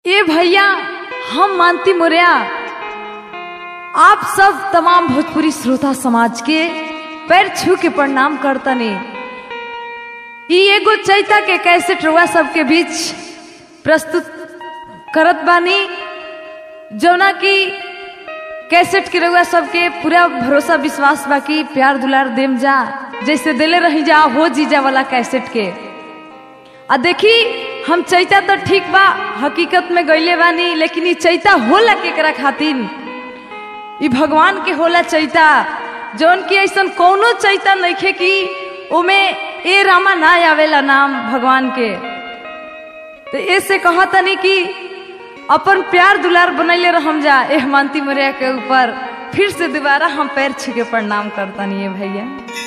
ए भैया हम मानती मुरिया आप सब तमाम भोजपुरी श्रोता समाज के पैर छू के प्रणाम करतनी ई एगो चैता के कैसे रुआ सबके बीच प्रस्तुत करत बानी जौना की कैसेट के रउआ सबके पूरा भरोसा विश्वास बाकी प्यार दुलार देम जा जैसे दिले रही जा हो जीजा वाला कैसेट के आ देखी हम चैता तो ठीक बा हकीकत में गईले बानी लेकिन ई चैता होला केकरा खातिर ई भगवान के होला चैता जौन की ऐसा कौनो चैता नइखे कि ओमे ए रामा ना आवेला नाम भगवान के तो ऐसे कहतनी कि अपन प्यार दुलार बनैले रहम जा एह मानती मोरिया के ऊपर फिर से दोबारा हम पैर छीके प्रणाम करतनी है भैया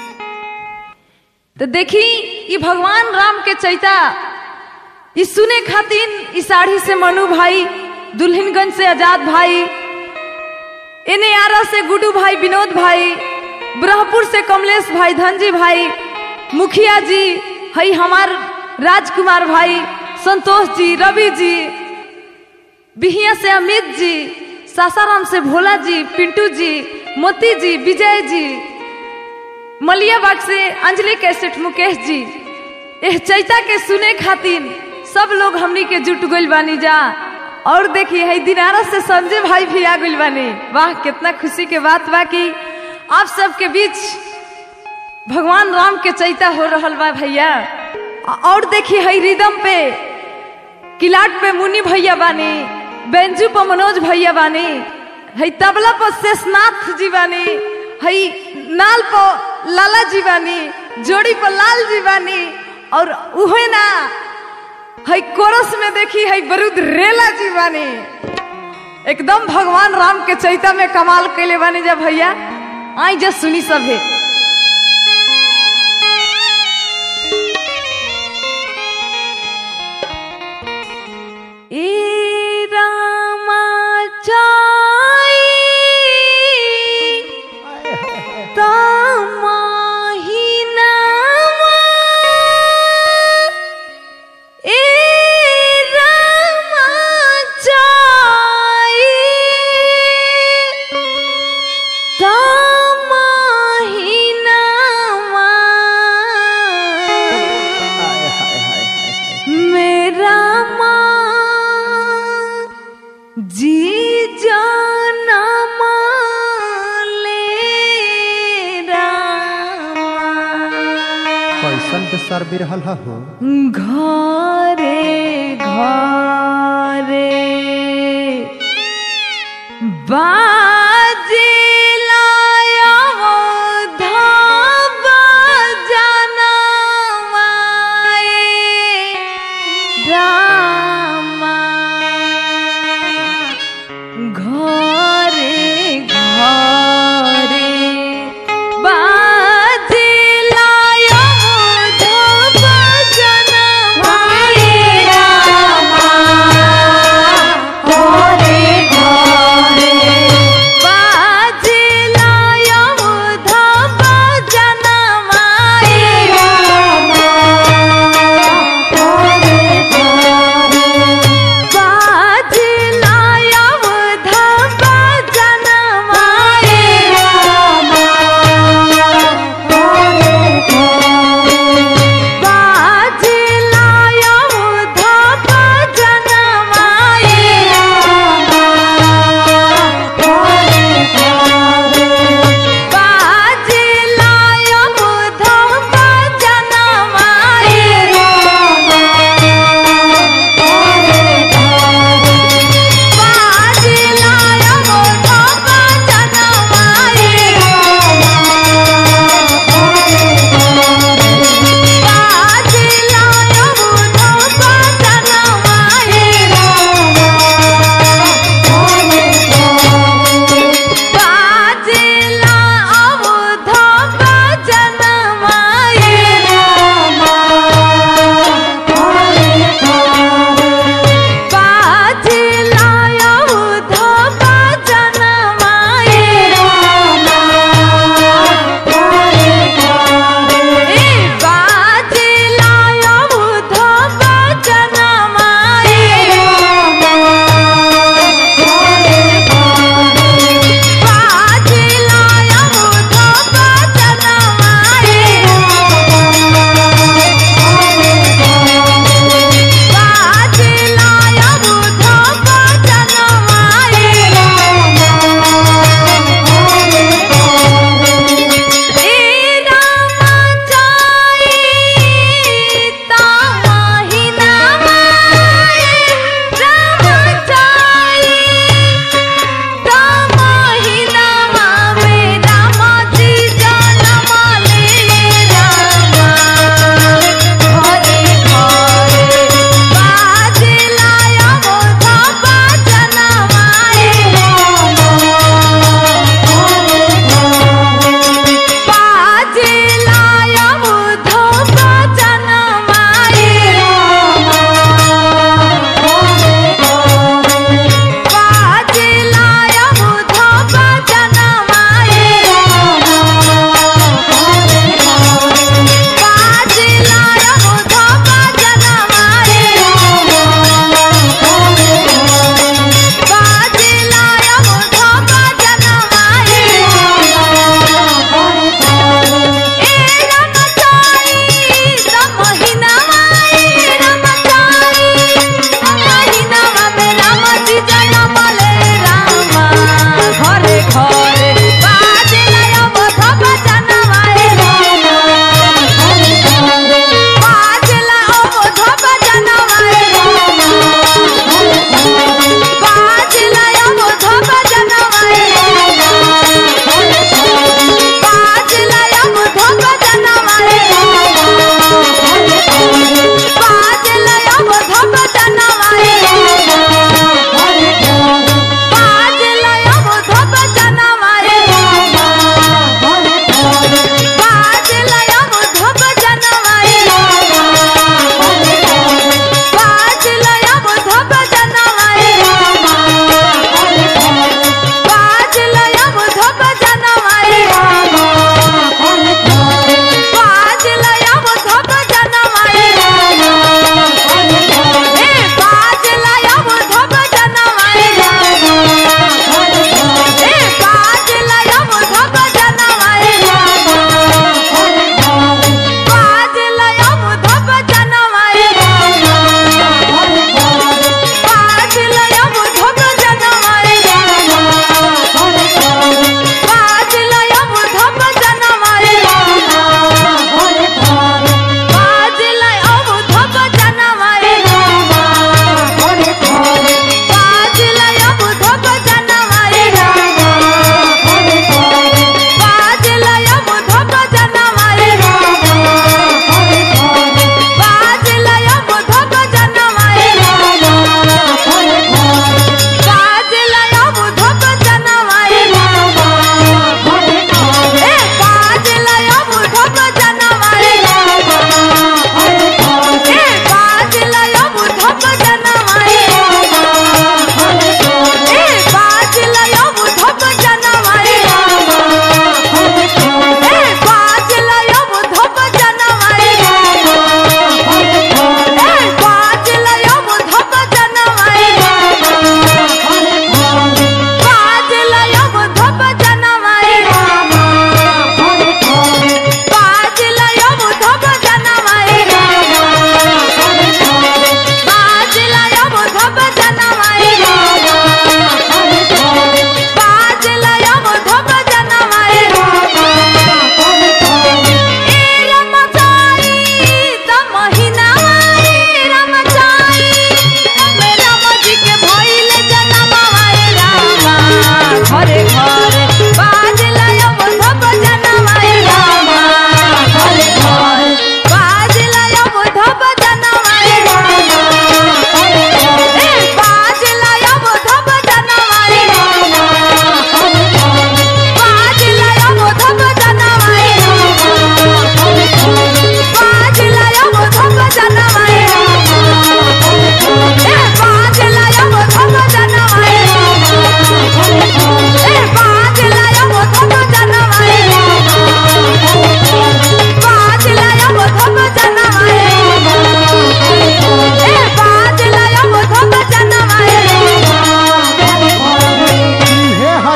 तो देखी ई भगवान राम के चैता ई सुने खातिर ई साड़ी से मनु भाई दुल्हनगंज से आजाद भाई इन्हें आरा से गुडू भाई विनोद भाई ब्रहपुर से कमलेश भाई धनजी भाई मुखिया जी हई हमार राजकुमार भाई संतोष जी रवि जी बिहिया से अमित जी सासाराम से भोला जी पिंटू जी मोती जी विजय जी मलियाबाग से अंजलि कैसेट मुकेश जी एह चैता के सुने खातिर सब लोग हमनी के जुट गइल बानी जा और देखिए है दिनारा से संजय भाई भी आ गइल बानी वाह कितना खुशी के बात बा कि आप सबके बीच भगवान राम के चैता हो रहल बा भैया और देखिए है रिदम पे किलाट पे मुनि भैया बानी बेंजू पर मनोज भैया बानी है तबला पर शेषनाथ जी बानी है नाल पर लाला जी बानी जोड़ी पर लाल जी बानी और उहे ना है कोरस में देखी है बरूद रेला जी बानी एकदम भगवान राम के चैता में कमाल कैले बानी जा भैया आई जा सुनी सभे ए रामा चाई तमाहिनामा ए रामा चाई तमाहिनामा मेरा माँ जी जाना माले कैसन बेसर बिरहल हो घरे घरे बाजे लाया धाबा जाना माए रामा घरे घरे बाजे लाया धाबा जाना माए रामा घरे घरे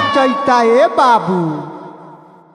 चैता ए बाबू